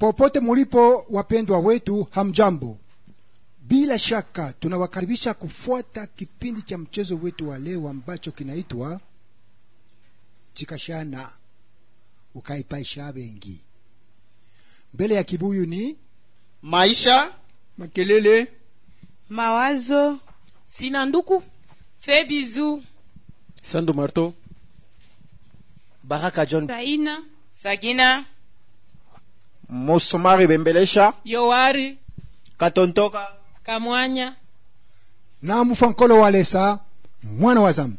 popote mulipo wapendwa wetu hamjambo bila shaka tunawakaribisha kufuata kipindi cha mchezo wetu wa leo ambacho kinaitwa chikashana ukaipaisha bengi mbele ya kibuyu ni maisha makelele mawazo sina nduku fe bizu sandu marto baraka john taina sagina mosomari bembelesha yowari katontoka kamwanya na mfankolo walesa mwana wa zambi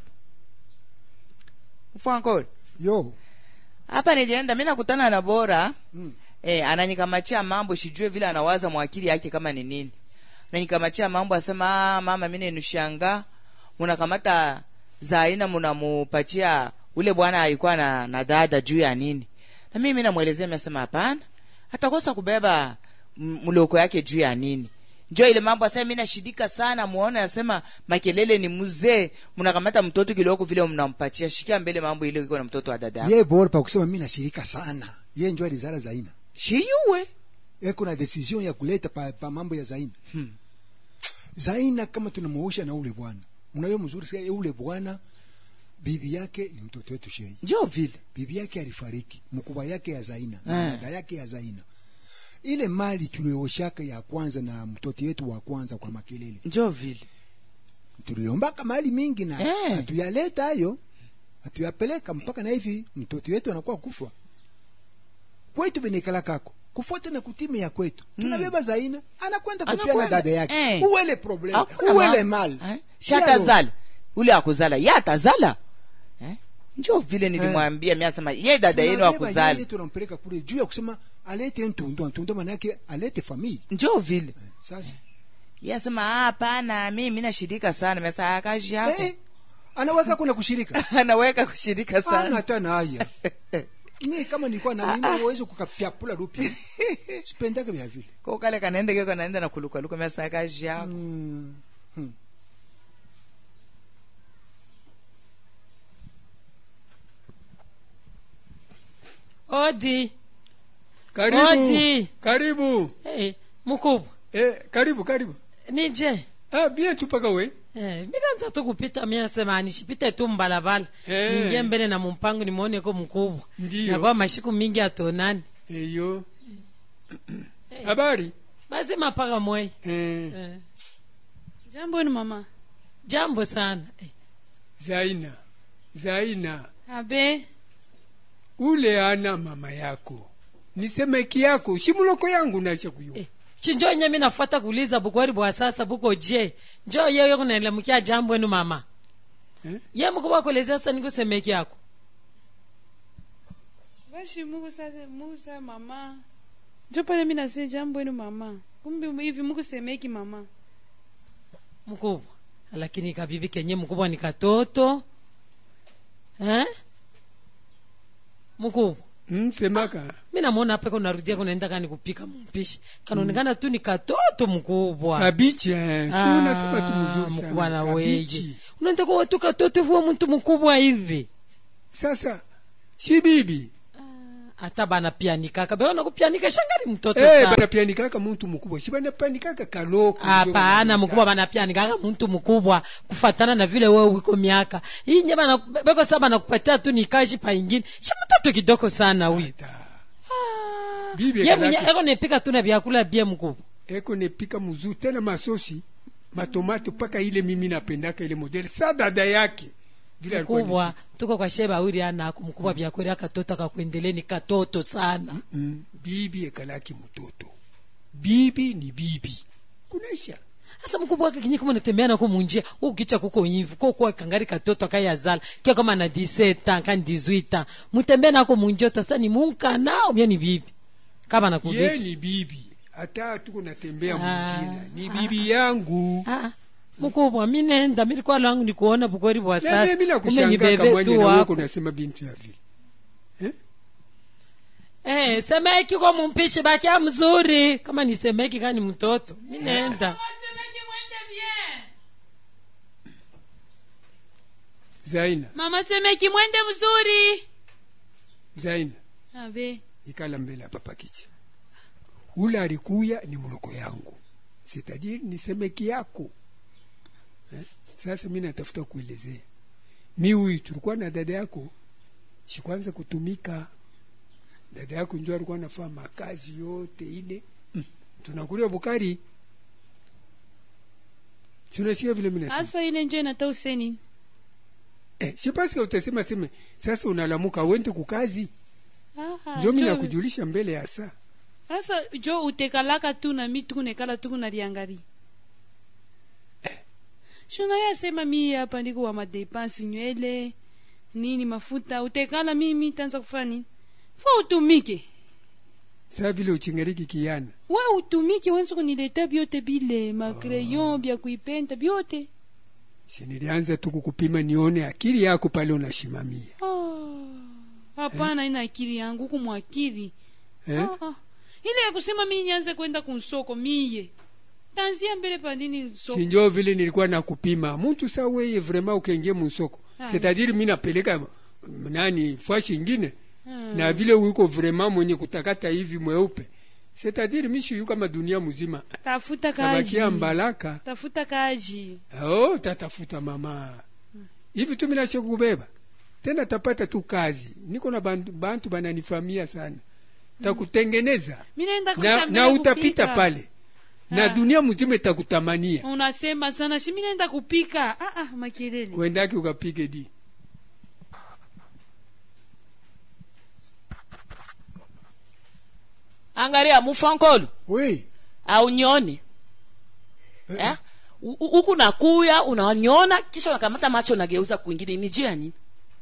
mfankol yo hapa nilienda mi nakutana na bora mm. eh, ananikamachia mambo sijue vile anawaza mwakili yake kama ni nini ananikamachia mambo asema ah, mama mi nenushanga munakamata za aina munamupatia ule bwana alikuwa na, na dada juu ya nini na mimi namwelezea nasema hapana atakosa kubeba m- mloko yake juu ya nini njo ile mambo asema mi nashidika sana muone asema makelele ni mzee mnakamata mtoto kiloko vile mnampatia shikia mbele mambo ile iko na mtoto wa dada yako ye bora pa kusema mi nashirika sana ye njo alizala zaina shiyuwe eko na decision ya kuleta pa, pa mambo ya zaina hmm. zaina kama tunamuosha na ule bwana mnayo mzuri sana ule bwana bibi yake ni mtoto wetu shei njo vile bibi yake alifariki mkubwa yake ya zaina Eh. na dada yake ya zaina ile mali tulioshaka ya kwanza na mtoto yetu wa kwanza kwa makelele njo vile tuliombaka mali mingi na Eh. hatuyaleta hayo hatuyapeleka mpaka na hivi mtoto wetu anakuwa kufa kwetu benekala kako kufuata na kutime ya kwetu Mm. tunabeba zaina anakwenda kupiana Anakwenda. dada yake Eh. uwele problem Hakuna uwele ma- mali eh? shatazala ule akuzala ye atazala eh? njo vile nilimwambia mi asema ye dada yenu Tunabeba akuzala yeye tunampeleka kule juu ya kusema alete ntundo ntundo manake alete famili njo vile Eh, sasa ye asema "Ah, hapana mimi nashirika sana mesa akazi yako eh, anaweka kuna kushirika anaweka kushirika ana sana hata na haya mimi kama nilikuwa na mimi uwezo kukafyapula rupia sipendake vya vile ko kale kanaende keko naenda na kulukaluka mesa akazi yako Mm. Hmm. odi karibu Odi. karibu hey, mkubwa eh, karibu karibu nije ah, bien tu paka we Eh, milanza tu kupita miasema nishipite tu mbalabala Eh. ningie mbele na mumpango nimwoneko mkubwa Ndiyo. nakuwa mashiku mingi atonani eyo habari basi mapaka mwei eh, eh. jambo ni mama jambo sana eh. zaina zaina abe ule ana mama yako nisemeki yako shimuloko yangu nasha kuyo Eh. chinjo nye mi nafuata kuuliza bukwari bwa sasa buko je njo yeyo kunaelemukia jambo enu mama Eh? ye mkubwa kuelezea sasa nikusemeki yako bashi mukusa mukusa mama njo pale mi nase jambo enu mama kumbe hivi mukusemeki mama mkubwa lakini kabibi kenye mkubwa ni katoto eh? mkubwa mm, semaka mi namwona hapa kunarudia kunaenda kani kupika mpishi kanaonekana tu ni katoto mkubwa kabichi eh, si Ah, unasema tu mzuri mkubwa na sana weje kabichi unaenda kuwa tu katoto vuwa mtu mkubwa hivi sasa si bibi hata bana pianikaka beona kupianika shangari mtoto eh, sana banapianikaka muntu mukubwa si banapianikaka kaloko ndio hapana banapianikaka. mkubwa banapianikaka mtu mkubwa kufatana na vile wewe wiko miaka hii nye bana beko saa banakupatia tu nikashi paingine shi mtoto kidogo sana huyu Ata. Ah, Bibi ye mwenye kalaki. eko nepika tu na vyakula bie mkubwa eko nepika mzuri tena masosi matomate mpaka ile mimi napendaka ile modele sa dada yake vile alikuwa mkubwa tuko kwa sheba uri anako mkubwa vyakweli akatoto akakuendeleni katoto sana ni- mm, bibi ekalaki mtoto bibi ni bibi kunaisha sasa mkubwa wake kinyi kama natembea nako munjia ukicha kuko hivi ko kwa kangari katoto akayazala kia kama na 17 ans kan 18 ans mutembea nako munjia utasa ni munka nao myo ni bibi kama ye nakudesi ni bibi hata tuko natembea Ah, mujina ni ah, bibi yangu ah mkubwa mi nenda milikuwa langu ni kuona bukweli bwa Na sasa mimi kumbe ni nakushanga bebe kamwanya tu na wewe wako unasema bintu ya vile eh semeki kwa mumpishi bakia mzuri kama ni semeki kani mtoto mi nenda zaina mama semeki mwende mzuri zaina abe ikala mbele hapa pakichi ule alikuya ni mloko yangu sitadiri ni semeki yako eh? sasa mi natafuta kuelezea mi huyu tulikuwa na dada yako shikwanza kutumika dada yako njo alikuwa nafaa makazi yote ile mm. tunakulia bukari tunasikia vile mina hasa ile njo inata useni eh, sipaske utasema seme sasa unalamuka wende kukazi Aha, njo mi jo- nakujulisha mbele ya saa sasa jo utekalaka tu na mi tukunekala tukunaliangari shuna yasema mi hapa ndiko wa madepansi nywele nini mafuta utekala mimi tanza kufanya nini fa utumike saa vile uchingariki kiana we utumike wenza kunileta byote bile makreyon bya kuipenta byote si nilianza tu kukupima nione akili yako pale unashimamia Ah, hapana ina akili yangu kumwakili eh? Ah, ah. ile ya kusema mi nyanze kwenda kunsoko miye tanzia mbele pandini soko sinjo vile nilikuwa nakupima muntu sa weye vrema ukengie munsoko Ah, setadiri mi napeleka m- nani fashi ingine Ah. na vile uko vrema mwenye kutakata hivi mweupe setadiri mishiyu kama dunia mzima tafuta kazi tabakia mbalaka tafuta kazi oh, tatafuta mama hivi tu minashe kubeba tena tapata tu kazi niko na bantu, bantu bananifamia sana takutengeneza mi naenda na, kusha na mbele utapita kupika. pale na Ah. dunia mzima itakutamania unasema sana si mi naenda kupika ah, ah, makelele uendake ukapige di angalia mufankolo oui aunyoni eh? U- u- huku nakuya unanyona kisha unakamata macho unageuza kwingine ni juu ya nini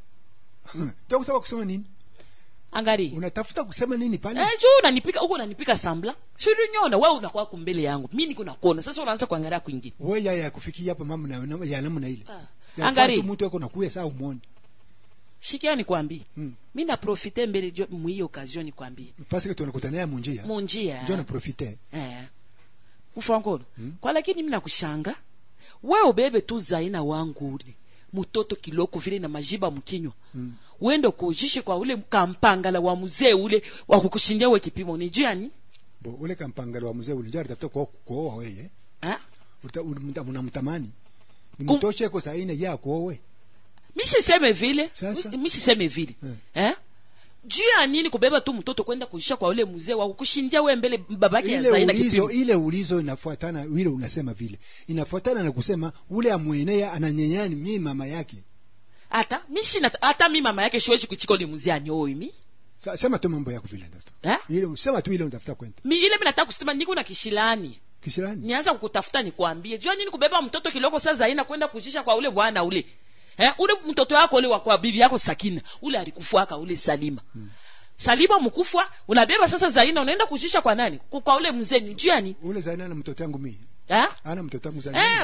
takutaka kusema nini angalia unatafuta kusema nini pale Eh, juu unanipika huku unanipika sambla sirinyona wewe unakuwa kumbele yangu mi niko nakuona sasa unaanza kuangalia kwingine we ya ya kufikia hapa mama na- na- ya namna ile ah. Ya angalia kwatu mtu ako nakuya saa umwone shikia nikwambie Mm. mi naprofite mbele jo- mwiyo occasion nikwambie paske tunakutania munjia munjia njo naprofite eh. ufankolo Mm. kwa lakini mi nakushanga we ubebe tu zaina wangu ule mutoto kiloko vile na majiba mkinywa Mm. uende kuujishe kwa ule kampangala wa mzee ule wa kukushindia we kipimo ni juu ya nini bo ule kampangalo wa mzee ulinjo alitafuta kuoa kuoa weye Ah? Uta- unamta- unamtamani Kum- nimtoshe ko saine ya kuowe mishiseme vile Sasa? mi- mishiseme vile Eh. eh? juu ya nini kubeba tu mtoto kwenda kujisha kwa ule mzee wa kukushindia we mbele babake ya ile zaina ulizo kipimo ile ulizo inafuatana ile unasema vile inafuatana na kusema ule amwenea ananyenyani mimi mama yake hata mishina hata mi mama yake shiwezi kuchika ule mzee anyoi mi Sa, sema tu mambo yako vile ndoto eh? ile sema tu ile unatafuta kwenda mi ile mi nataka kusema niko na kishilani kisirani nianza kukutafuta nikwambie jua nini kubeba mtoto kiloko saa zaina kwenda kujisha kwa ule bwana ule eh, ule mtoto wako ule wa kwa bibi yako sakina ule alikufuaka ule salima hmm. salima mkufwa unabeba sasa zaina unaenda kujisha kwa nani Ku- kwa ule mzee ni juu ya nini ule zaina na mtoto wangu mimi eh? ana mtoto wangu zaina eh,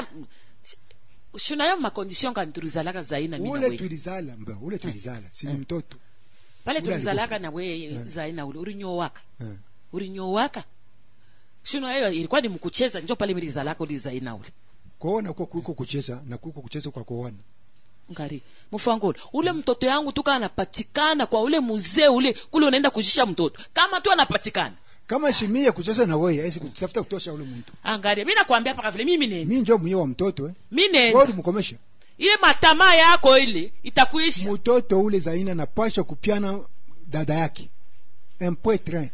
shunayo makondisyon kanturuzalaka zaina mi na ule we tulizala mba ule tulizala si ni Eh. mtoto pale ule tulizalaka na alikufa. we Eh. zaina ule ulinyowaka Eh. ulinyowaka shunayo ilikuwa ni mkucheza njo pale milizalaka uli zaina ule kuona uko kuko kucheza na kuko kucheza kwa kuona ngari mfangolo ule mtoto yangu tuka anapatikana kwa ule mzee ule kule unaenda kujisha mtoto kama tu anapatikana kama shimia kucheza na wewe aisi kutafuta kutosha ule mtu angaria mi nakwambia paka vile mimi nenda mimi ndio mwenye wa mtoto eh mi wewe nenda ulimkomesha ile matamaa yako ile itakuisha mtoto ule zaina napasha kupiana dada yake un point train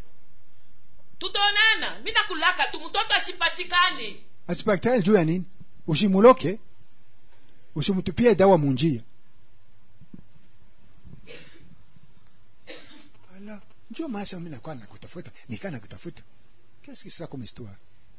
tutaonana mi nakulaka tu mtoto asipatikane asipakitane juu ya nini usimuloke usimtupie dawa munjia ala njo maasa mimi nakuwa nakutafuta nikaa nakutafuta qu'est-ce que c'est ça comme histoire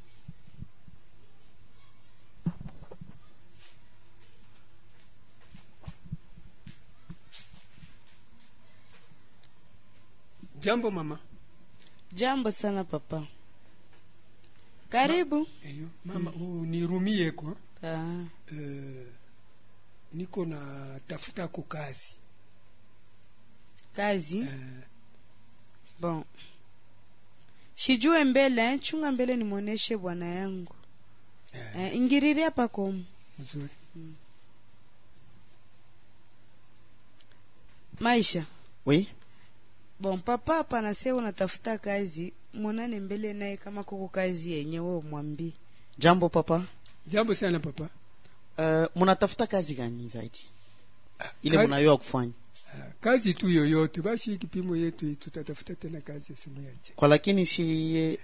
jambo mama jambo sana papa karibu eyo mama mm. unirumieko ah. uh, niko na tafuta ko kazi kazi uh, bon shijue mbele eh, chunga mbele nimwoneshe bwana yangu uh, eh, ingiriria pakomo mzuri maisha Oui. bon papa hapa nase unatafuta kazi mwonane mbele naye kama kuko kazi yenyewe umwambie jambo papa jambo sana papa uh, munatafuta kazi gani zaidi ile Kazi- munayoa kufanya Ah, kazi tu yoyote basi hii kipimo yetu hii, tutatafuta tena kazi simu yache kwa lakini si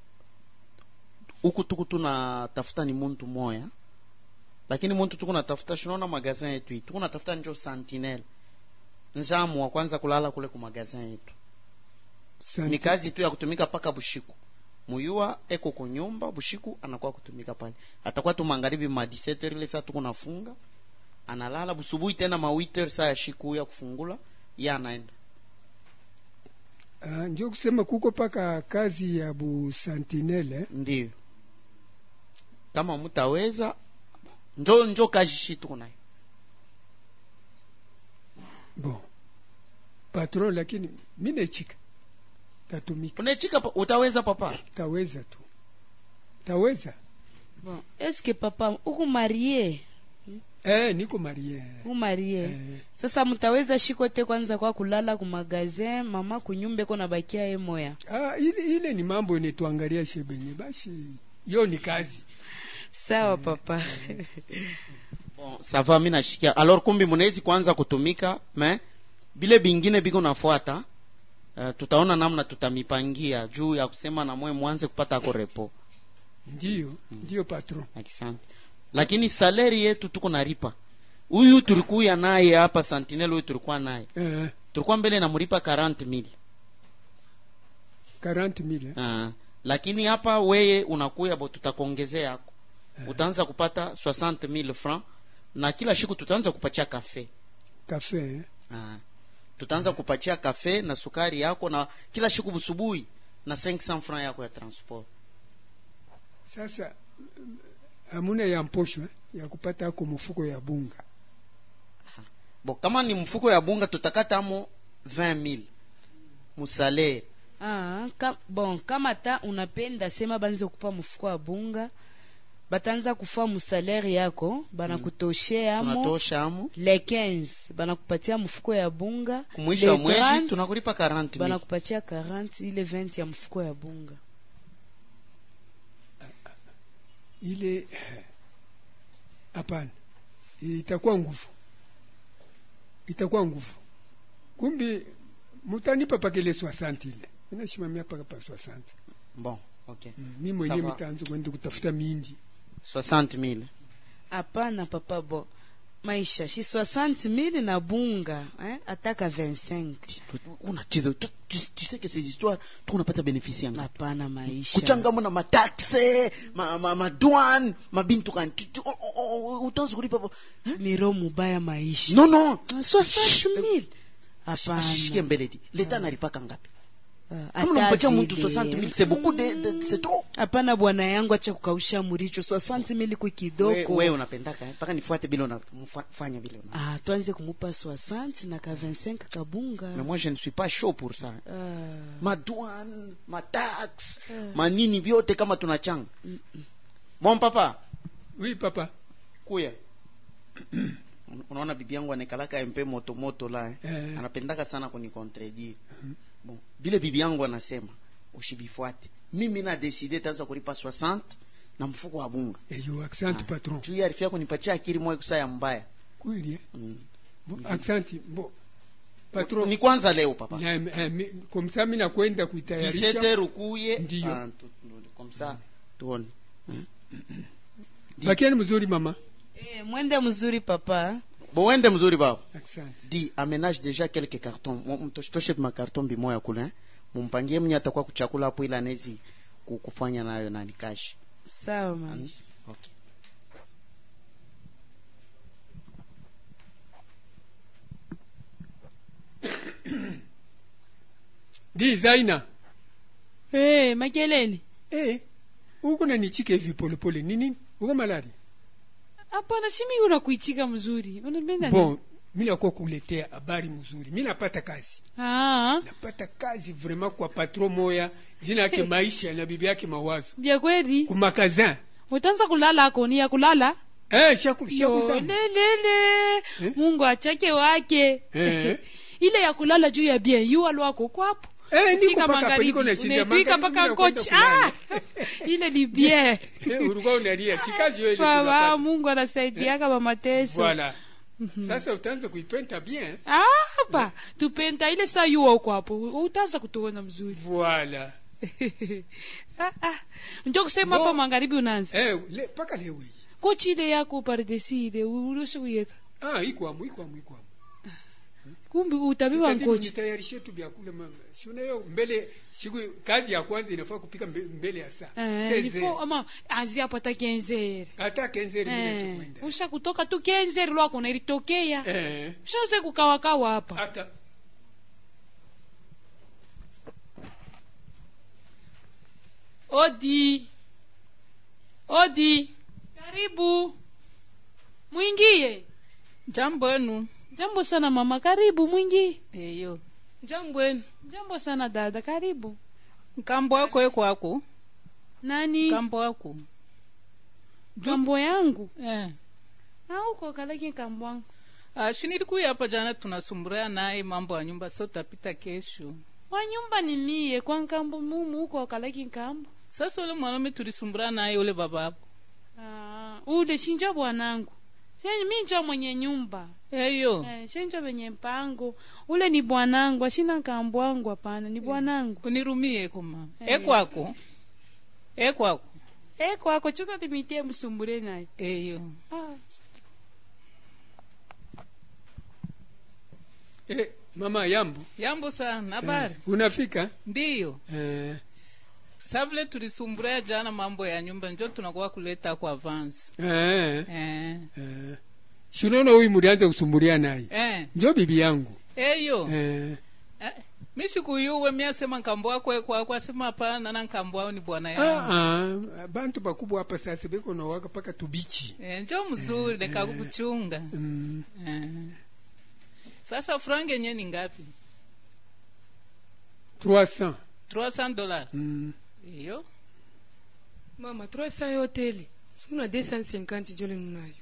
huku tuku tunatafuta ni muntu moya lakini muntu tuku natafuta shinaona magazin yetu hii tuku natafuta njo sentinel njamu wa kwanza kulala kule ku magazin yetu ni kazi tu ya kutumika paka bushiku muyua eko kunyumba bushiku anakuwa kutumika pale atakuwa tu magharibi ma 17 ile saa tuko nafunga analala busubuhi tena ma 8 saa ya shiku ya kufungula ya anaenda Ah, njo kusema kuko paka kazi ya bu sentinele ndio kama mutaweza njo njo kazi shi tuko nayo bon patron lakini mi nechika tatumika unechika pa- utaweza papa taweza tu taweza bon eske papa uku marie eh, niko marie uku marie eh, sasa mtaweza shiko te kwanza kwa kulala ku magazin mama kunyumba iko nabakia ye moya ah, ile, ile ni mambo netuangalia shebenye basi yo ni kazi sawa papa bon ça va mi nashikia alors kumbi munawezi kuanza kutumika me bile bingine biko nafuata uh, tutaona namna tutamipangia juu ya kusema na mwe mwanze kupata ako repo ndiyo ndiyo patron asante lakini saleri yetu tuko naripa huyu tulikuya naye hapa sentinel huyu tulikuwa naye eh, tulikuwa mbele namlipa 40 mil 40 mille eh? uh, lakini hapa weye unakuya bo tutakuongezea yako utaanza kupata 60 mil franc na kila siku tutaanza kupatia kafe kafe eh? Ah. tutaanza kupatia kafe na sukari yako na kila siku busubuhi na 500 franc yako ya transport sasa mm, hamuna ya mposho eh? ya kupata ako mfuko ya bunga bo kama ni mfuko ya bunga tutakata amo 20000 musalere ah, ka, bon kama ta unapenda sema banze kupa mfuko wa bunga batanza kufa musalere yako banakutoshea amo tunatosha amo le 15 banakupatia mfuko ya bunga kumwisho le wa mwezi 30, tunakulipa 40 mil banakupatia 40 ile 20 ya mfuko ya bunga ile eh, hapana itakuwa nguvu itakuwa nguvu kumbi mutanipa pakele 60 ile minashimamia paka pa 60 bon okay mm, mi mwenyewe Sawa. mitaanza kwenda kutafuta mindi 60 mil hapana papa bo maisha shi 60 mili na bunga eh? ataka 25 unacheza tu, tu, tu sais que ces histoires tu unapata bénéfice yanga hapana maisha kuchangamo na mataxe ma, ma, madouane mabintu kani Tu- tu- o- o- o- utaanza kulipa po- ni roho mubaya maisha non non 60 mili ashishike hapana mbele di leta analipaka ngapi Ah, kama unampatia hata mtu vile. 60 mil c'est beaucoup de, de c'est trop hapana bwana yangu acha kukausha muricho 60 mili ku we, kidogo we unapendaka eh? mpaka nifuate bila unafanya vile una ah, tuanze kumupa 60 na ka 25 kabunga mais moi je ne suis pas chaud pour ça ah, madouane matax Ah. manini vyote kama tunachanga mm, mm. bon papa oui papa kuya unaona bibi yangu anaekalaka mpe moto moto la eh? eh, anapendaka sana kunikontredire Mhm. bon vile bibi yangu anasema ushibifuate mimi na deside taanza kulipa 60 na mfuko wa bunga eyo accent Ah. patron juu ya arifia kunipatia akili moyo kusaya mbaya kweli eh? mm. Bo, accent bo patron ni kwanza leo papa na, eh, mi- komsa mi nakwenda 17 kuitayarisha heures ukuye Ndiyo. ah, tu- tu- comme ça tuone bakiani mzuri mama eh, mwende mzuri papa bo wende mzuri baba accent di aménage déjà quelques cartons Mo- mto- toshe makarton bimoya kule eh? mumpangie mwenye atakuwa kuchakula hapo ili anezi ku- kufanya nayo nani kashi sawa maisha okay. di zaina hey, makelele eh uko nanichika hivi polepole nini uko malari hapana shimi unakuichika mzuri unapenda bon mi nakuwa kuletea habari mzuri mi napata kazi ah, napata kazi vraiment kwa patron moya jina yake maisha na bibi yake mawazo vya kweli kumakazin utaanza kulala akoni ya kulala eh shaku shaku Yo, sana lelele Eh? mungu achake wake Eh. ile ya kulala juu ya bien yu alwako kwapo Eh, niko Fika paka hapa, magharibi, niko nashinda unaitwika magharibi, paka nakwenda kochi kulala. ah! ile ni bien Eh, ulikuwa unalia sikazi hiyo ile baba tunapata. mungu anasaidiaka mamateso Voilà. Sasa utaanza kuipenta bien. apa tupenda ile saa yuwa uko hapo utaanza kutuona mzuri Voilà. ah, ah. njo kusema Bo- hapa magharibi unaanza Eh, le, paka leo hii. kochi ile yako pardesi ile uliosiuyeka Ah, iko amu, iko amu, iko amu. kumbi utabiwa Sitadili nkochi nitayarishe tu vyakula mama. Si unayo mbele siku kazi ya kwanza inafaa kupika mbe- mbele ya saa. Eh, Seze. ilifo ama anzi hapo hata kenzeri Hata kenzeri mimi Eh, nasikwenda. usha kutoka tu kenzeri lwako nailitokea Eh. ushaze kukawakawa hapa Hata odi odi karibu mwingie jambo enu jambo sana mama karibu mwingie eyo jambo enu jambo sana dada karibu nkambo wako ekwako nani nkambo wako kambo yangu eh. auko kalaki kambo wangu Ah, shinilikuya hapa jana tunasumburia naye mambo ya nyumba so tapita kesho wa nyumba ni mie kwa nkambo mumu uko kalaki nkambo sasa ule mwanaume tulisumburia naye ule babapo Ah, ule shinja bwanangu Shenye mi njo mwenye nyumba eyo eh, shenjo venye mpango ule ni bwanangu ashina nkambo wangu hapana ni bwanangu unirumie koma Eh. ekwako ekwako eh, kwako chuka limitie msumbure naye eyo ah. eh, mama yambo. yambo sana habari Eh, unafika? ndiyo Eh, sa vile tulisumburia jana mambo ya nyumba njo tunakuwa kuleta kwa avance eh, eh. eh. Si unaona huyu mlianza kusumbulia naye. eh. Njo bibi yangu. eyo Eh, eh. mi sikuyuwe mi asema nkambo wako ekwako asema hapana na nkambo wao ni bwana yangu ah, ah, bantu bakubwa hapa sasa beko na waka paka tubichi. Eh, njo mzuri nekakukuchunga Mm. eh. sasa frange yenye ni ngapi 300. 300 dollars Mm. iyo mama trois cents yote ile sikuna deux cent cinquante jole nunayo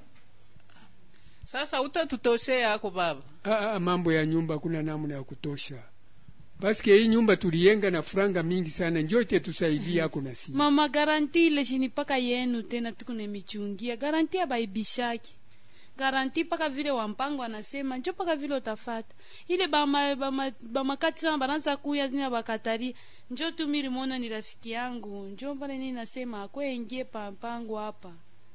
sasa utatutoshe yako baba Ah, ah, mambo ya nyumba kuna namna ya kutosha. Basi hii nyumba tuliyenga na franga mingi sana, njoo tusaidia yako na sisi. mama garanti ile shini paka yenu tena tukune michungia garanti ya baibishaki garanti paka vile wampango anasema njo paka vile utafata ile bama bama bamakati sana bananza kuya nina bakatari njo tu milimona ni rafiki yangu njo pale nini nasema akwengie pa mpango hapa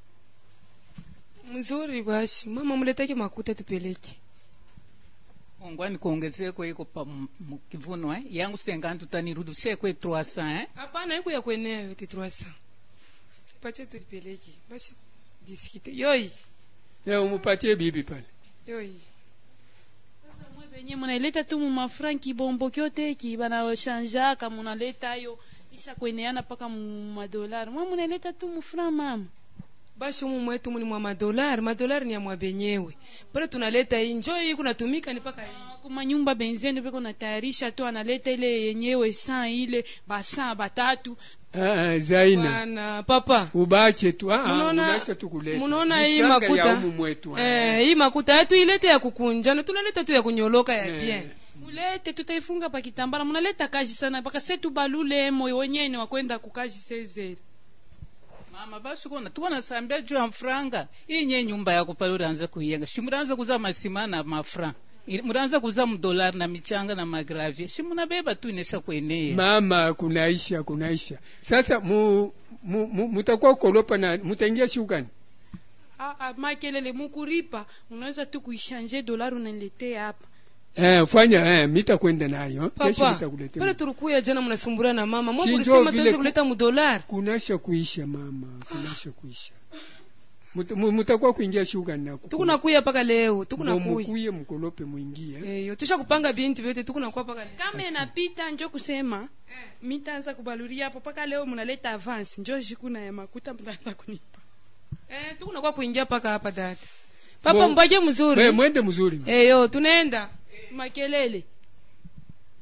mzuri basi mama mleteke makuta tupeleke ongwani kuongezeko iko pa m- m- kivuno eh? yangu sengantu tanirudishie kwe 300 eh? hapana iko ya kuenea yote trois cents pache tulipeleke basi diskite yoi Na umupatie bibi pale. yoi sasa mwe benye munaileta tu mumafranki bombo kyoteki banashanjaka munaleta yo isha kweneana paka mumadolari mwe munaileta tu mufran mama basi umu mwetu muni mwa madolari madolari ni ya mwa benyewe pale tunaleta hii njoo hii kunatumika ni paka hii kuma nyumba benzeni beko natayarisha tu analeta ile yenyewe saa ile basaa batatu Ah, ah, Zaina. bwana papa Ubache tu. Ah, ah, Munaona- unaacha tu kuleta. munaona Ni hii franga makuta ya umu mwetu. ah. eh, hii makuta yetu ilete ya kukunjana tunaleta tu ya kunyoloka ya Eh. bien mulete tutaifunga pa kitambala munaleta kaji sana mpaka setu balule moyo wenyewe ni wakwenda kukaji sezeri mama basi kona tuko nasambia juu ya mfranga iyi nye nyumba yako pale ulianza kuiyenga shi mulianza kuza masima na mafra Ili- mulianza kuza mdolari na michanga na magravie shi munabeba tu inesha kweneye Mama kunaisha kunaisha. Sasa mu, mu, mu mutakuwa kolopa na mutaingia shukani. ah, ah, makelele mukuripa unaweza tu kuishanje dolari unaniletea hapa Eh, fanya eh, mita kwenda nayo. Kesho papa nitakuletea. pale tulikuya jana mnasumburia na mama mwa Si mulisema njoo vile tuweze ku- kuleta mudolari kunasha kuisha mama kunasha kuisha Mut- mu- mutakuwa kuingia shuga na tukunakuya paka leo tukunakuya mukuye mkolope mwingie eyo tusha kupanga bintu vyote tukunakuwa paka leo kama inapita njo kusema mitaanza kubaluria hapo mpaka leo munaleta avance njo jikuna ya makuta mtaanza kunipa eh tukunakuwa kuingia paka hapa dada papa Mo- mbake We, mzuri mwende mzuri eyo tunaenda makelele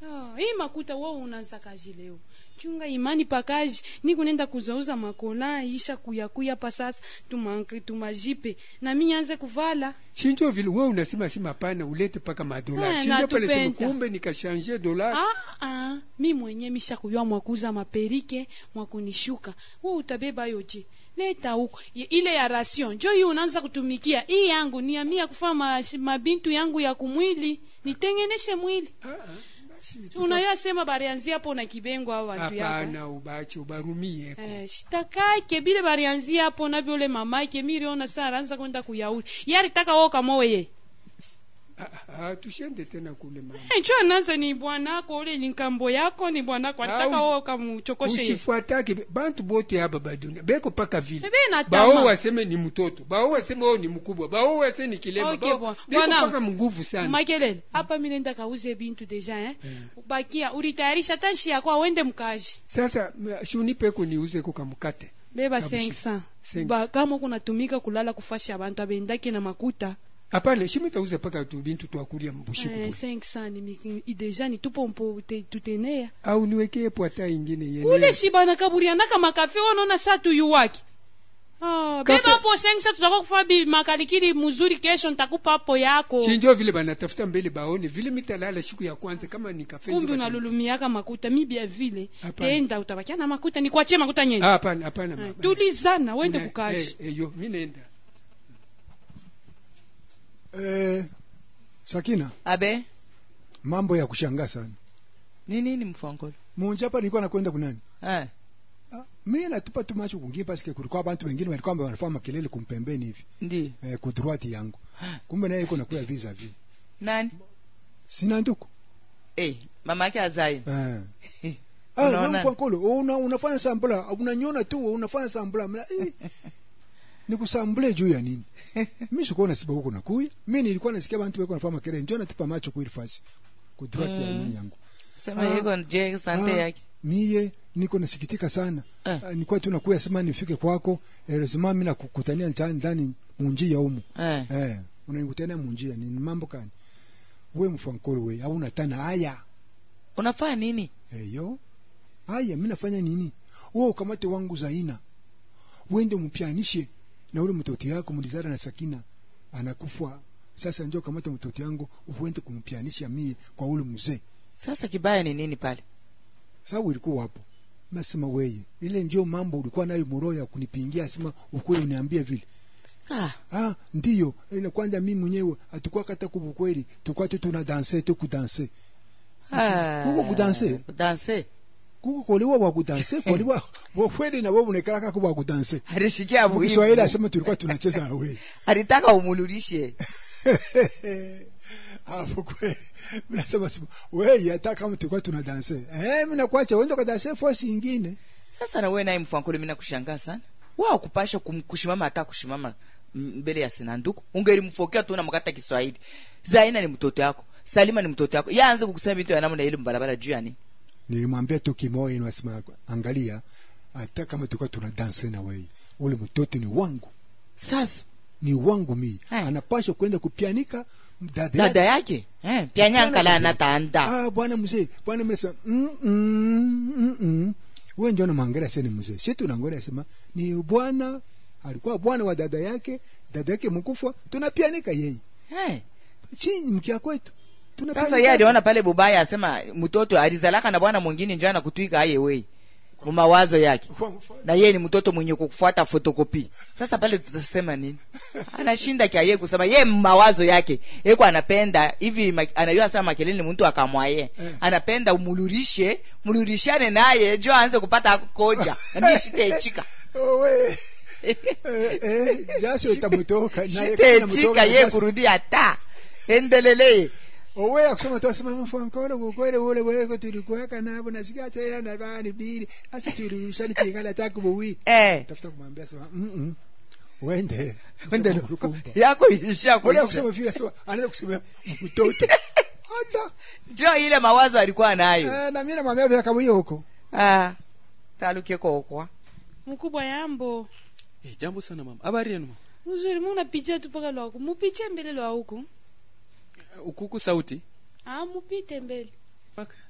Oh, hii makuta wewe unaanza kazi leo chunga imani pakaji ni kunenda kuzauza makola isha kuyakuya pa sasa tumankri tumajipe na mi anze kuvala shinjo vile wewe unasema si mapana ulete paka madola Eh, shinjo pale sema natupenda. kumbe nikashanje dola ah, ah, mi mwenye misha kuyua mwakuza maperike mwakunishuka we utabeba yoje leta huko Ye- ile ya ration njo hii unaanza kutumikia hii yangu ni ya mia kufaa ma, mabintu yangu ya kumwili nitengeneshe mwili unayasema barianzia hapo na kibengo au watu yako eh? hapana ubache ubarumie Eh, shitakake bile barianzia hapo na vyole mamake miriona saa aranza kwenda kuyauli yaritaka wo kamoye Ah, tushende tena kule mama ncho anaza ni bwanako ule ni nkambo yako ni bwanako alitaka Au- wo kamuchokoshe ye. usifuatake bantu bote hapa badunia beko paka vile Ebe na bao tama. waseme ni mtoto bao waseme oh ni mkubwa bao waseme ni kilema Okay, bao- bwana. beko Bwana. paka mnguvu sana makelele hapa mi nenda kauze bintu deja eh? bakia ulitayarisha tanshi yako awende mkaji sasa m- shunipeko niuze kukamukate beba Kabisa. 500 500. ba kama kunatumika kulala kufasha abantu abendaki na makuta hapana shimitauza paka tu bintu twakulia mbushiku eh, 500 ni mi- i- deja ni tupo mpo te- tutenea au niwekee pwata ingine yene ule shibana kaburianaka makafe wanaona saa tuyu wake Ah, beba hapo 500 tutakuwa kufa bi makalikili mzuri kesho nitakupa hapo yako shinjo vile banatafuta mbele baone vile mitalala siku ya kwanza kama ni kafe kumbi ndio bata- unalulumiaka makuta mibia vile Hapana. tenda utabakia na makuta nikuachie makuta nyeni Ah, hapana hapana mama. tulizana wende Na- kukashi eh, eh, yo mi naenda eh, sakina abe mambo ya kushangaa sana ni nini mfwankolo munja hapa nilikuwa nakwenda kunani eh. mi natupa tu macho kungie paske kulikuwa abantu wengine walikuwa wanafanya makelele kumpembeni hivi ndi eh, kudruati yangu kumbe naye iko nakuya visa vi nani sina nduku eh, mama yake azai eh. Ah, Unaona? wewe mfankolo una, unafanya sambula unanyona tu unafanya sambula Mla, eh, nikusambule juu ya nini mi sikuwa nasiba huko nakuya mi nilikuwa nasikia bantu beko nafanya makelele njoo natupa macho kuili fasi kudruati ya Mm. nini yangu sema Ah, yeko je sante ah, yake miye niko nasikitika sana Eh. Ah, nilikuwa tu nakuya sema nifike kwako eh, lazima mimi nakukutania ncha- ndani munjia humu eh. eh unanikutania munjia ni mambo kani we mfankolo we au unatana haya unafanya nini eyo haya mimi nafanya nini wewe ukamate wangu zaina uende mpianishe na ule mtoto yako mlizara na sakina anakufa sasa ndio kamata mtoto yangu uende kumpianisha mie kwa ule mzee sasa kibaya ni nini pale sababu ilikuwa hapo nasema weye ile ndio mambo ulikuwa nayo moroho ya kunipingia sema ukweli uniambia vile ah. ah ndiyo ile kwanza mimi mwenyewe atakuwa kata kubukweli tukwa tu tuna danse tu kudanse Ah. kuko kudanse kudanse kuko kolewa wa kudanse kolewa bokweli na wewe unekalaka kwa kudanse alishikia Kwa Kiswahili muhimu asema tulikuwa tunacheza na wewe alitaka umululishe hapo kweli mimi nasema sema wewe hata kama tulikuwa tuna danse eh mimi nakuacha uende kwa danse force nyingine sasa na wewe naye mfwankolo mimi nakushangaa sana wao kupasha kum- kushimama hata kushimama m- mbele ya sinanduku ungelimfokea tu na mkata Kiswahili Zaina ni mtoto yako Salima ni mtoto yako yaanze kukusema vitu ya namna ile mbarabara juu ya nini nilimwambia tu kimoyo nasema angalia hata kama tulikuwa tuna danse na wewe ule mtoto ni wangu sasa ni wangu mimi Eh. anapaswa kwenda kupianika dada dada yake yake eh pia nyankala anataanda ah bwana mzee bwana mzee sema mm mm mm, mm. wewe ndio unamwangalia sasa ni mzee sisi tunaangalia sema ni bwana alikuwa bwana wa dada yake dada yake mkufa tunapianika yeye eh chini mkia kwetu sasa yeye aliona pale bubaya asema mtoto alizalaka na bwana mwingine njoo anakutwika aye wewe mumawazo yake na yeye ni mtoto mwenye kufuata fotokopi sasa pale tutasema nini anashinda kia yeye kusema yeye mawazo yake yeko anapenda hivi ma- anajua sana makelele ni mtu akamwaye Eh. anapenda umulurishe mulurishane naye jo aanze kupata koja ndiye shitechika owe eh, eh, jasho itamutoka naye kama shitechika inamutoka yeye jasho. kurudi hata endelele owe akusema tu asema mfankolo kukwele ule weko tulikuweka nabo nasikia tena na bani bili asa tulirushani tingala taku buwi eh tafuta kumwambia sema mm mm wende Wende Sema, na- kumbe. yako ilisha Wale kuisha kusema vile sema anaanza kusema mtoto Ada. jo ile mawazo alikuwa nayo Eh, na mimi namwambia vile kama hiyo huko ah taluke kokwa mkubwa yambo Eh, jambo sana mama. Habari yenu mama? mzuri munapitia tu paka lwaku mupiche mbele lwa huku Ukuku sauti. ah mupite mbele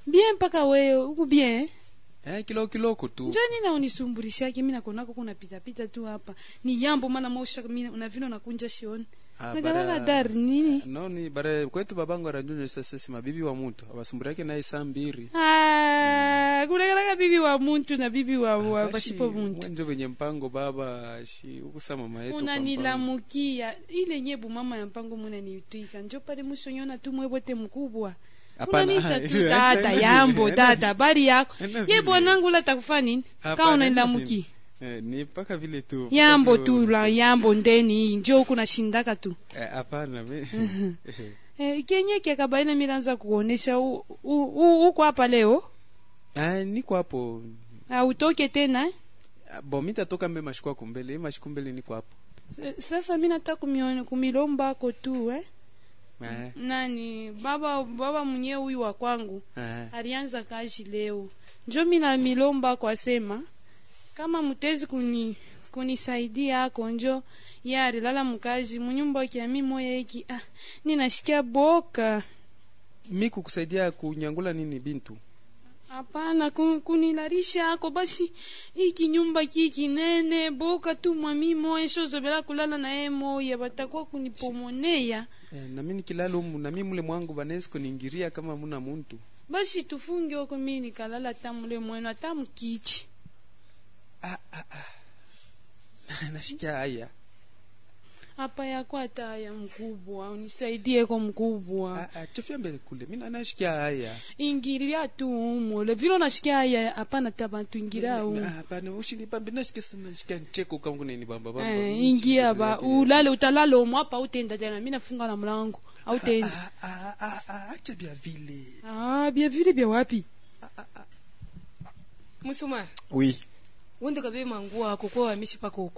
bien mpaka wewe uku bien eh? eh, kiloko kiloko tu njo nina unisumburishake mi nakonako kuna pitapita tu hapa ni yambo mana mausha mi una vile unakunja shioni Ah, nakalala bara- dari nini noni bara kwetu babangu aranjunyo sasa si mabibi wa mutu abasumburiake naye saa mbiri Ah, kulekalaka bibi wa muntu na bibi wa, wa bashipo muntu mwenjo venye mpango baba shi ukusa mama yetu kwa mpango. unanilamukia ile nyebu mama ya mpango munaniitwika njo pale musonyona tu mwebote mkubwa Hapana, unaniita tu ile- tata haina yambo vile, tata habari yako haina ye vile. bwanangu la takufa nini Hapana, kaa haina unanilamukia vile. Eh, ni mpaka vile tu yambo mpaka vile tu la yambo ndeni njo huku nashindaka tu Eh, hapana mi- eh, kenye kiakabaina milanza kuonesha u- u- u- uko hapa leo Ah, niko hapo autoke tena eh? Ah, bo mitatoka mbe mashiku ako mbele Hii mashiku mbele niko hapo S- sasa mi nataka kumione- kumilombako tu eh? Eh, nani baba baba mwenyewe huyu wa kwangu eh. alianza kazi leo njo mina milomba kwa sema kama mutezi kuni kunisaidia ako njo ye alilala mkazi munyumba kiami moya iki ah, ninashikia boka mi kukusaidia kunyangula nini bintu hapana ku- kunilarisha ako basi iki nyumba ki kinene boka tu mwami moya shozobela kulala naye moya batakuwa kunipomoneya eh, nami nikilala umu nami mule mwangu banawezi kuningiria kama muna muntu basi tufunge oko mi nikalala ata mule mwenu ata mkichi nashikia haya hapa yako hata haya mkubwa unisaidie ko mkubwa Ah, chofia mbele kule mi nashikia haya ingiria tu umole vile unashikia haya hapana ta bantu ingiria umu Ah, hapana ushinipambe nashikia sana nashikia ncheko kangu nini bamba bamba eh, Mi ingia sisi ba yake. ulale utalala umu hapa utenda tena mi nafunga na mlango autenda Ah, ah, ah, acha vya vile ah, bia vile bia wapi musumari oui wende kabe manguo ako kwa wamishi pako huko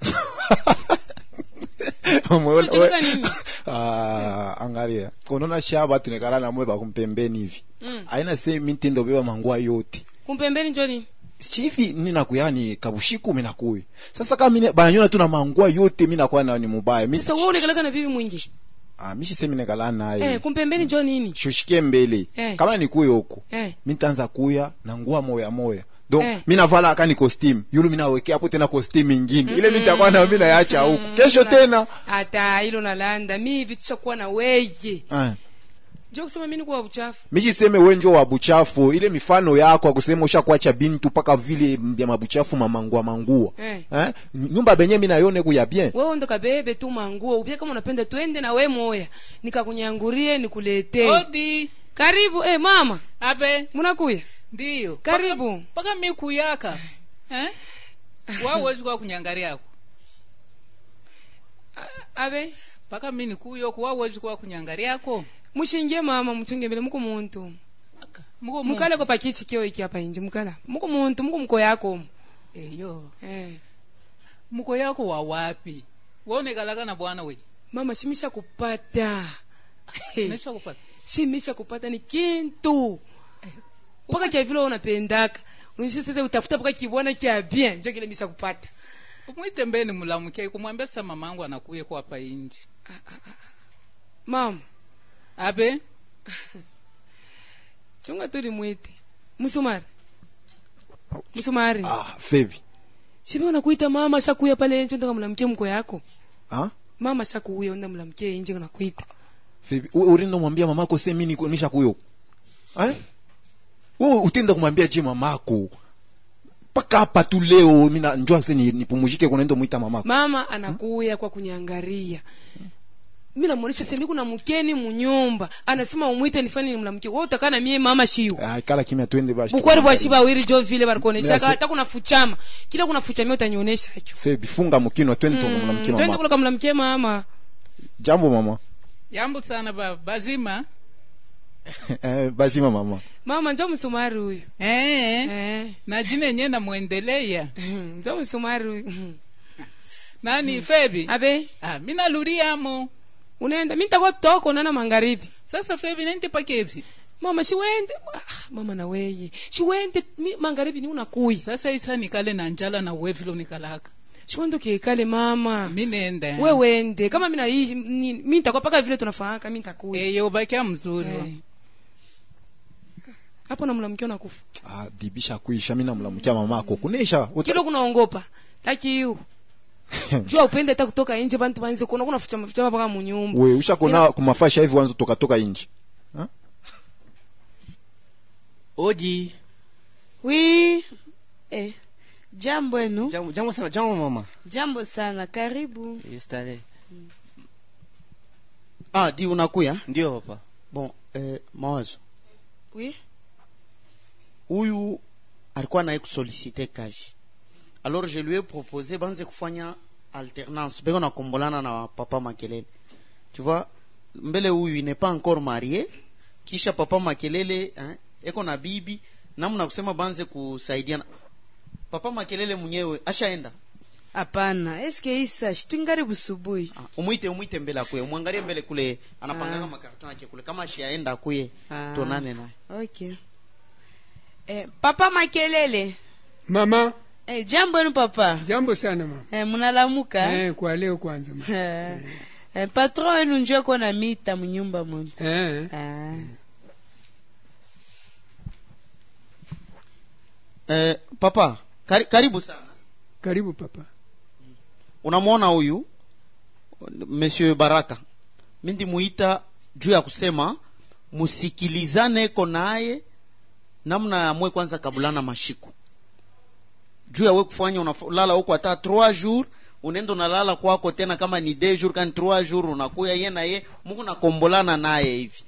Umeona- Unacheka nini? Ah, angalia unaona sha batu nekala namwe bakumpembeni hivi Mm. aina se mitindo beba mangua yote kumpembeni njoni chivi ninakuya ni kabushiku minakuya sasa kama mine bananyona tu na mangua yote minakuwa na ni mubaya mi sasa wewe unakalaka na bibi mwingi ah mishi se minekala naye eh kumpembeni njoo nini shushike mbele Eh. kama nikuye huko eh mitanza kuya na ngua moya moya donc Eh. minavala aka ni costume yulu minawekea hapo tena costume ingine ile mitakuwa na mina yacha huko kesho tena hata hilo nalanda mi hivi tushakuwa na weye ah. njoo kusema mimi nikuwa uchafu michiseme wenjo wa buchafu ile mifano yako akusema ushakuacha bintu paka vile vya mabuchafu mamangua mangua eh eh? nyumba benye minayone kuya bien wewe ndo kabebe tu manguo upia kama unapenda twende na we moya nikakunyangurie nikuletee odi karibu eh mama abe munakuya ndiyo Karibu. Paka- paka mi kuyaka eh? wawezi kwa kunyangari yako abe paka mi nikuyoku wawezi kwa kunyangari yako mushingie mama muchunge mbele muko muntu muko mukale ko pakichi kio iki hapa inje mukala muko muntu muko mko yako eyo eh muko yako wa wapi waonekalaka na bwana we mama shimisha kupata Hey. Nimesha kupata shimisha kupata ni kintu mpaka kia vile unapendaka unisha sasa utafuta mpaka kibwana kia bien njo kile misha kupata umwite mbeni mulamuke kumwambia sasa mamangu anakuye kwa hapa inji mama abe chunga tuli mwite musumari musumari ah, fevi shibe unakuita mama shakuya pale nje ndaka mlamkie mko yako ah? mama shakuya unda mlamkie nje unakuita fevi u- urindo mwambia mamako se mini nisha kuyo eh? wewe utenda kumwambia je mamako paka hapa tu leo mina njua se ni- nipumuzike kunaenda mwita mamako mama anakuya kwa kunyangaria mi namuonesha teni kuna mkeni munyumba anasema umwite nifanye nimlamkie wewe utakaa na mie mama shiu ah, kala kimya twende bashi bukwari bwa shiba wiri jo vile barikuonesha Mira, se- hata kuna fuchama kila kuna fuchama utanionyesha hicho fevi funga mkino twende Mm, tukamlamkia twende mama kula kamlamkie mama jambo mama yambu sana ba bazima eh, bazima mama mama njo msumari huyu eh, eh. na jina yenyewe namwendeleya njo msumari huyu nani febi abe ah, mi naluriamo unaenda mi nitakuwa toko nana magharibi sasa febi nente pakevyi mama shiwende ah, mama na weye shiwende mi magharibi ni unakuya sasa isa nikale na njala na wevilo nikalaka shiwende ukiekale mama mi nende we wende kama mina hii ni- mi nitakuwa paka vile tunafahaka mi nitakuya eyo bakia mzuri Eh. hapo namlamkia nakufa ah, bibisha kuisha mi namlamukia mamako kunesha uta- kilo kunaongopa taki hiyo jua upende hata kutoka nje bantu banze kuona kuna fucha mafucha mpaka munyumba we ushakona kumafasha hivi wanza tokatoka inji Oji. wi eh, jambo enu Jambo, jambo sana, jambo mama. jambo sana karibu Yes, starehe. ah di unakuya Ndio papa. bon eh, mawazo wi huyu alikuwa naye kusolicite kazi alors je lui ai proposé banze kufanya alternance beko nakombolana na papa makelele tu vois mbele huyu il n'est pas encore marié kisha papa makelele hein, eko na bibi namna kusema banze kusaidiana papa makelele mwenyewe ashaenda hapana eske isa shitwingari busubuhi umwite umwite mbele akuye umwangalie mbele kule anapangana makarton yake kule kama ashaenda akuye Ah. tonane naye okay eh, papa makelele mama eh, jambo enu papa jambo sana mama eh, munalamuka eh, kwa leo kwanza mama eh, eh, patron wenu njo ko na mita munyumba mwenu eh. ah. eh, papa kari, karibu sana karibu papa unamwona huyu monsieur baraka mindi muita juu ya kusema musikilizane ko naye namna amwe kwanza kabulana mashiku juu ya we kufanya unalala huko hata 3 jours unaenda unalala kwako tena kama ni 2 jours kani 3 jours unakuya ye na ye muku nakombolana naye hivi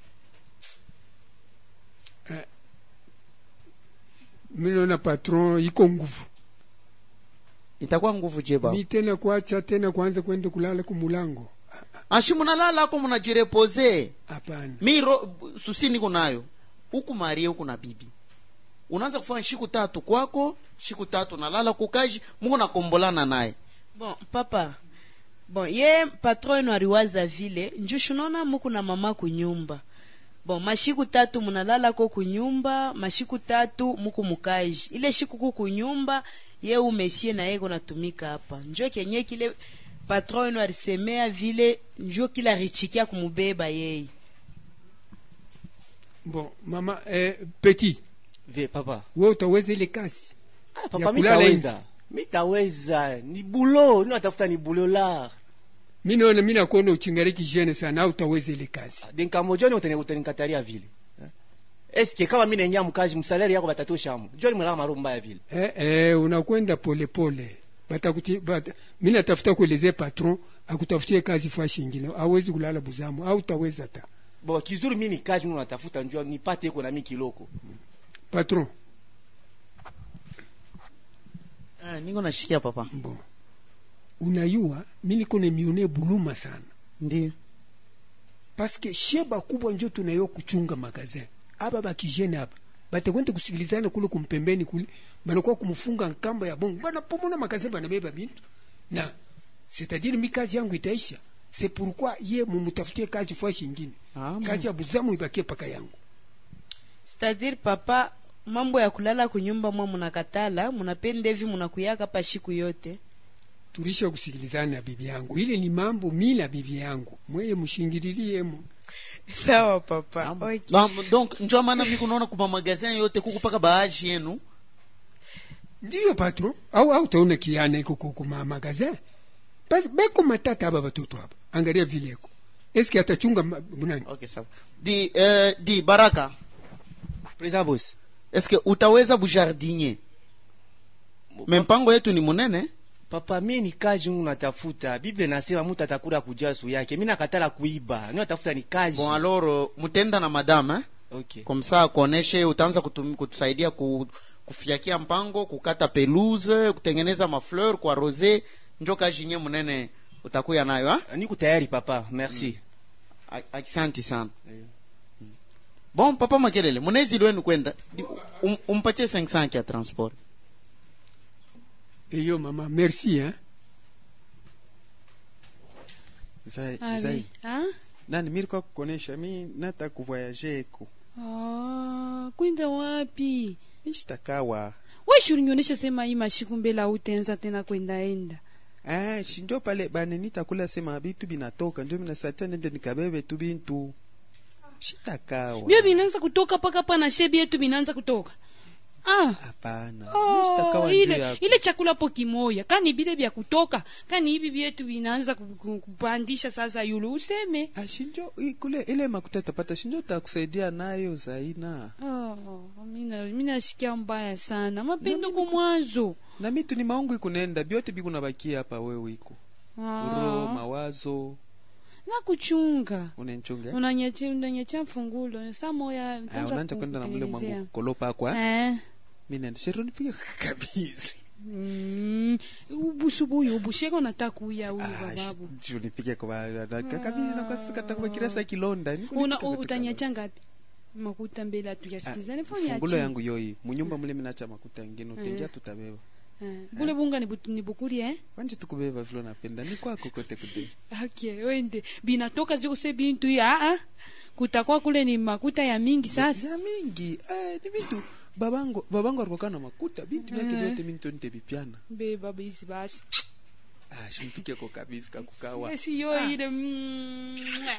minaona patron iko nguvu itakuwa nguvu je baba mi tena kuacha tena kuanza kwenda kulala kumulango ashi munalala ako munajirepose hapana mi ro, susi niko nayo huku marie huku na bibi unaanza kufanya shiku tatu kwako shiku tatu nalala kukaji muko nakombolana naye bon papa bon ye patron wenu aliwaza vile njushu naona muku na mama kunyumba bon mashiku tatu munalala ko kunyumba mashiku tatu muku mukaji ile shiku ku kunyumba ye umesie na yeko natumika hapa njo kenye kile patron wenu alisemea vile njo kila richikia kumubeba yeye bon mama eh, petit Ve papa. we utaweza ile kazi Ah, Ya papa kulala mitaweza. Mitaweza. Ni bulo, ni natafuta ni bulo la. mi naona mi nakuona uchingariki jene sana au utaweza ile kazi Dinkamojoni utene utanikatalia vile. Eh? Eske kama mimi nenya mkaji msalari yako batatoshamu. Joni mlala maro mbaya vile. eh, eh, unakwenda polepole batakuti bata, mi natafuta kuelezea patron akutafutie kazi fashi ingine awezi kulala buzamu au utaweza ta Bo kizuri mimi ni kaji mimi natafuta njoo nipate iko na mimi kiloko. patron ah, niko nashikia papa bon unayua mi niko nemione buluma sana ndio paske shie bakubwa njo tunayo kuchunga magazin aba bakijene aba batakwenda kusikilizana kule kumpembeni kule banakuwa kumfunga nkamba ya bongo banapomona magazin banabeba bintu na c'est-à-dire mi kazi yangu itaisha c'est pourquoi ye mumutafutie kazi fashi ingine ah, kazi ya buzamu ibakie paka yangu c'est-à-dire papa mambo ya kulala kunyumba mwa munakatala munapenda hivi munakuyaka pa shiku yote tulisha kusikilizana na bibi yangu ile ni mambo mi na bibi yangu mweye mushingililiemo sawa papa okay. Ba- donc njo maana mi kunaona kuma magazin yote kuku paka baaji yenu ndiyo patron au au taona kiana iko kukuma magazin basi beko matata aba batoto aba angalia vileko eske atachunga ma- bunani okay sawa di eh, di baraka President boss. eske utaweza bujardinier me mpango yetu ni munene Papa mimi ni kazi mungu natafuta. Biblia nasema mtu atakula kujasu yake. Mimi nakatala kuiba. Mimi natafuta ni kazi. bon alors euh, mutenda na madame eh? Okay. comme ça akuoneshe utaanza kutum- kutusaidia ku, kufiakia mpango kukata pelouse kutengeneza mafleur kwa rose njo kazi nye munene utakuya nayo ha? Niko tayari papa. Merci. A- asante sana bon papa makelele munezi lwenu kwenda Di- um, umpatie 500 ya transport eyo mama merci hein Zai, Ali. zai. Ah? Nani mimi kwa kukonesha mi nata kuvoyager eko. Ah, kwenda wapi Nishtakawa. we shurinyonyesha sema hii mashiku mbele autenza tena kwendaenda Ah, shinjo pale bane nitakula sema bitu binatoka njo minasatia nende nikabebe tu bintu. shitakawa bie binaanza kutoka paka pa na shebi yetu binaanza kutoka ah. hapana Oh, shitakawa njuu ile, yako ile chakula po kimoya kani bile vya kutoka kani hivi vyetu vinaanza ku- ku- kupandisha sasa yulu useme ashinjo i- kule ile makuta tapata shinjo takusaidia nayo zaina oh, mina mina sikia mbaya sana mapendo kwa mwanzo na mitu ni maungu ikunenda byote bikunabakia hapa wewe iko uro ah. mawazo nakuchunga unenchunga unanyecha unanyecha mfungulo saa moya Ah, nitaanza unaanza kwenda na mule kukutengenezea. mwangu kolopa kwa eh. mi nenda shero nipige kabisa mm. ubusu buyu ubusheko nataka kuya huyu Ah, bababu shi- nipige kwa na- kabisa na kwa sika takuma kirasa kilonda Niko una nipika katika- utanyacha ngapi makuta mbele hatujasikizana fanya fungulo yangu yoi munyumba mule minacha makuta ngine utengia Eh. tutabeba Eh, bule bunga ni butu- ni bukuri eh wanje tukubeba vile napenda ni kwako kote kude okay wende binatoka ziko se bintu hii ah ah kutakuwa kule ni makuta ya mingi sasa ya mingi eh, ni vitu babango babango alikuwa na makuta bintu vyake Eh. vyote mimi ntonte bipiana be baba hizi basi ah shimpike kwa kabisa kakukawa si yo ile mm,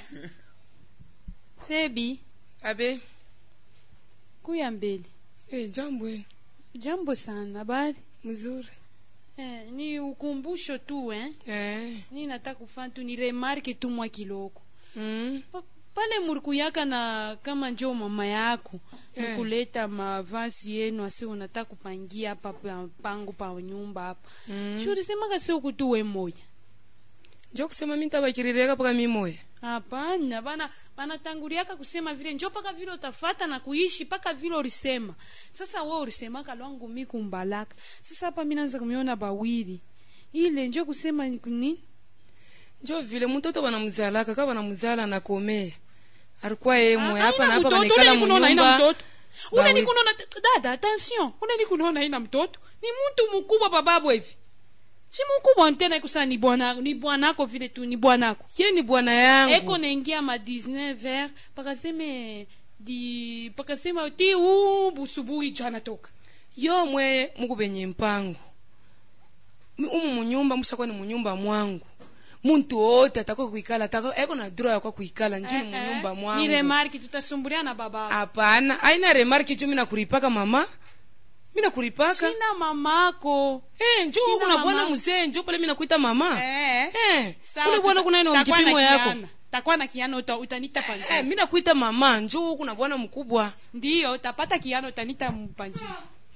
sebi abe kuya mbele eh, jambo eh. jambo sana habari mzuri eh, ni ukumbusho tu eh eh. ni nataka kufanya tu ni remarke tu mwa kiloko mm. Pa- pale murikuyaka na kama njo mama yako Eh. mkuleta mavasi yenu asi unataka kupangia hapa pa- pango pa nyumba hapa mm. shuri semaka si ukutu we moya njo kusema mi ntabakirireka paka mi moya hapana bana banatanguriaka kusema vile njo paka vile utafata na kuishi paka vile ulisema sasa we ulisemaka lwangu mi kumbalaka sasa hapa mi naanza kumiona bawili ile njo kusema ni nini njo vile mtoto banamuzalaka ka banamuzala nakomea alikuwa ye moya hapa na hapa mtoto banekala ule kunona ina munyumba mtoto ule ni Bawi- kunona dada attention ule ni kunona ina mtoto ni mtu mkubwa bababu hivi si mkubwa tena ikusa ni bwana ni bwanako vile tu ni bwanako ye ni bwana yangu eko naingia ma 19 ver pakaseme di pakasema ti u busubuhi jana toka yo mwe mukubenye mpango Mi- umu munyumba mushakuwa ni munyumba mwangu muntu wote ataka kuikala ataka eko na droit yakwa kuikala njo ni munyumba ni mwangu remarki tutasumbulia na baba hapana aina remarki jo mina kuripaka mama mina kuripaka sina mamako eh, njo Sina kuna bwana mama. mzee njo pale mina kuita mama eh. eh, Sawa, kule bwana tuta- kuna ino takuwa na mkipimo yako kiana. takuwa na kiano uta, utanita panjini eh, mina kuita mama njo kuna bwana mkubwa ndiyo utapata kiano utanita mpanjini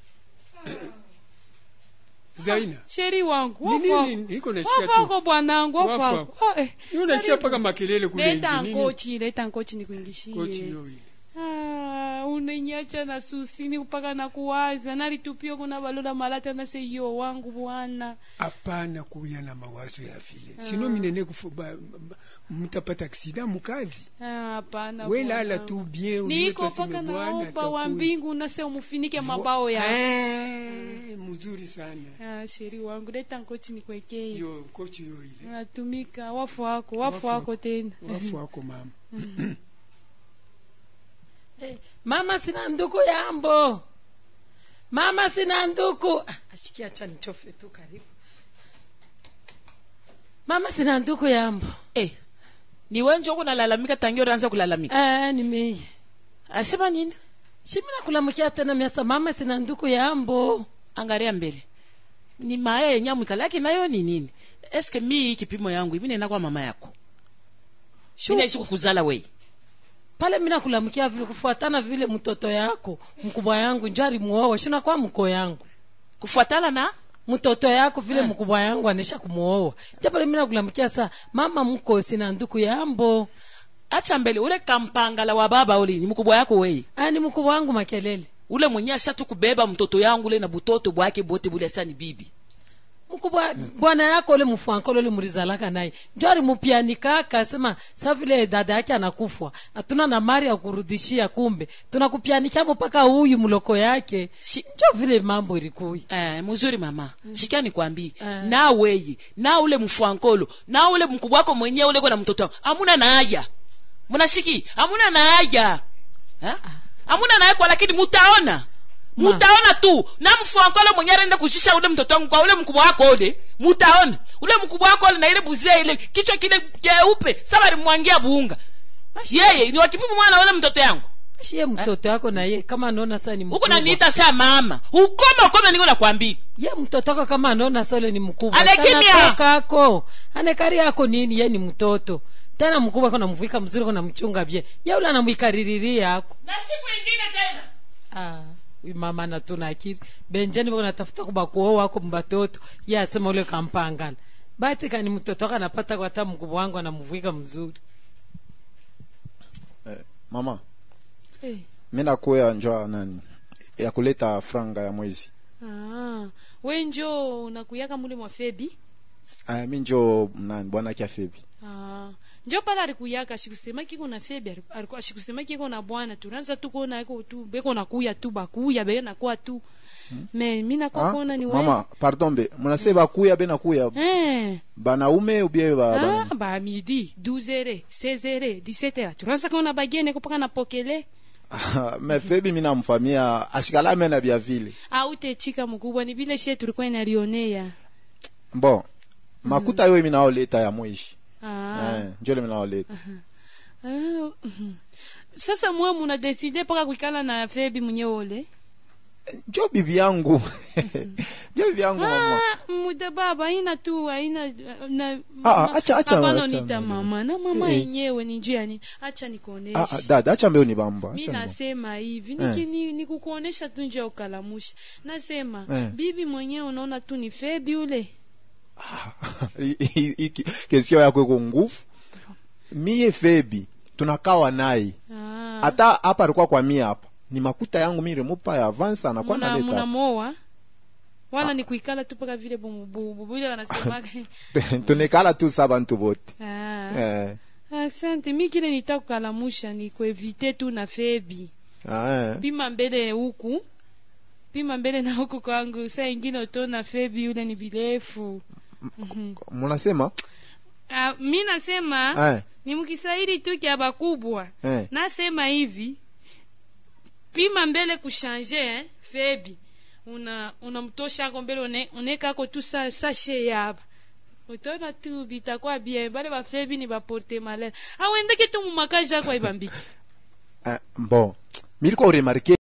zaina sheri wangu Ni wafako. nini? Niko nasikia tu. wafako bwanangu wafako Wafako. Ah, eh. Ni unasikia paka makelele kule leta nje, nini? nkochi leta nkochi nikuingishie Kochi yoi. Ah, unenyacha na susini mpaka na kuwaza nalitupio kuna balola malata na se yo wangu bwana hapana kuya na mawazo ya vile Ah. sino minene kufu- ba- ba- mtapata aksida mukazi Ah, hapana we lala bwanangu. tu bien ujue niko twaseme paka Bwana naomba wa atakuya. mbingu nase umufinike Vo- mabao ya Eh, mzuri sana ah, sheri wangu leta nkochi nikwekee yo kochi yo ile natumika wafu wako wafu Wafu wako wako. tena wafu wako mama Eh, mama sina nduku yambo mama sina nduku Ah, ashikia acha nichofe tu karibu mama sina nduku yambo eh, ni wenjo kunalalamika tangia unaanza kulalamika eh, nimeye asema nini shimina kulamukia tena miasa mama sina nduku yambo angalia mbele ni maya yenye amwikalaki nayo ni nini eske mi kipimo yangu ivi nena kwa mama yako mi naishi kukuzala wei pale mina kulamukia vile kufuatana vile mtoto yako mkubwa yangu njo alimuoa shina kwa mko yangu kufuatana na mtoto yako vile Eh. mkubwa yangu anesha kumuoa njo pale mina kulamukia sa mama mko sina nduku yambo acha mbele ule kampangala wa baba ule ni mkubwa yako wei Ah, ni mkubwa wangu makelele ule mwenye ashatu kubeba mtoto yangu ule na butoto bwake bote bule asa ni bibi mkubwa bwana yako ule mfuankolo ule mulizalaka naye njo alimupianikaka sema sa vile dada yake anakufwa hatuna na mari ya kurudishia kumbe tunakupianikamo mpaka huyu mloko yake Shi- njo vile mambo ilikuya eh, mzuri mama shikia nikwambii Eh. na weye na ule mfwankolo na ule mkubwa wako mwenyewe ule na mtoto wangu amuna na haja munashiki amuna na haja Ha? amuna na haja kwa lakini mutaona Ma. mutaona tu na mfwankolo mwenyewe anaenda kushusha ule mtoto wangu kwa ule mkubwa wako ule mutaona ule mkubwa wako ule na ile buzia ile kichwa kile keupe saba limwangia buunga yeye ni wakipimu mwana wala mtoto yangu shiye mtoto yako na ye kama anaona saa ni huko mkubwa naniita saa mama ukome ukome niko nakwambia ye mtoto wako kama anaona saa ule ni mkubwa Anakimya. Sana toka ako anekari yako nini ye ni mtoto tena mkubwa kona mvika mzuri kona mchunga bye ye ule anamwikaririria yako na siku ingine tena ah huyu mama natuna akili benjani bako natafuta kuba kuoa wako mbatoto ye asema ule kampangana bati kani mtoto wako anapata kwa hata mkubwa wangu anamvika mzuri eh, mama eh. mi nakuya njwa nani ya kuleta franga ya mwezi ah. we njo unakuyaka mule mwa febi aya mi njo nani bwana kia febi ah. njo pala alikuyaka ashikusema kiko na febi aliku- aliku- ashikusema kiko na bwana tunaanza tu kuona iko tu beko nakuya tu bakuya beko nakuwa tu me mi nakuwa Ah, kuona ni we mama pardon be munase bakuya be nakuya eh. banaume ubie ba, ah, bana- ba midi 12 heures 16 heures 17 heures tunaanza kuona bagene kupaka na pokele me febi mi namfamia ashikala mena bia vile au techika mkubwa ni vile shie tulikuwa inalionea bon makuta yo mi naoleta ya mwishi ah. eh, njole mi naoleta Ah, mhm. sasa mwe muna deside mpaka kuikala na febi mwenye ole njo bibi yangu njo bibi yangu mama ah, muda baba aina tu aina na Ah, mama- acha- acha- hapana acha nita mbele. mama na mama Eh. yenyewe ni njuu yani acha Ah, ah, nikuoneshe dada acha mbeo ni bamba mi acha ni bamba. nasema hivi Eh. niki- ni- nikukuonesha tu nje ya ukalamusha nasema Eh. bibi mwenyewe unaona tu ni febi ule I- i- i- kesio yako iko nguvu miye febi tunakawa naye Ah. hata hapa alikuwa kwa mie hapa ni makuta yangu mi remupa ya avance anakuwa Muna- naleta munamoa wala ni kuikala tu mpaka vile bububu ile wanasemaga tunekala tu sa bantu bote ah. eh. asante mi kile nitakukalamusha ni kuevite tu na febi ah, eh. pima mbele huku pima mbele na huku kwangu saa ingine utona febi yule ni birefu Mhm. munasema Ah, mi nasema eh. ni mkiswahili tu kya bakubwa Eh. nasema hivi pima mbele kushanje eh, febi una unamtoshako mbele une- unekako tu sa, sashe yaba utona tu bitakuwa bien bale bafebi ni baporte malere awendeke tu mumakaji ako aibambiki Eh, bon miliko remarke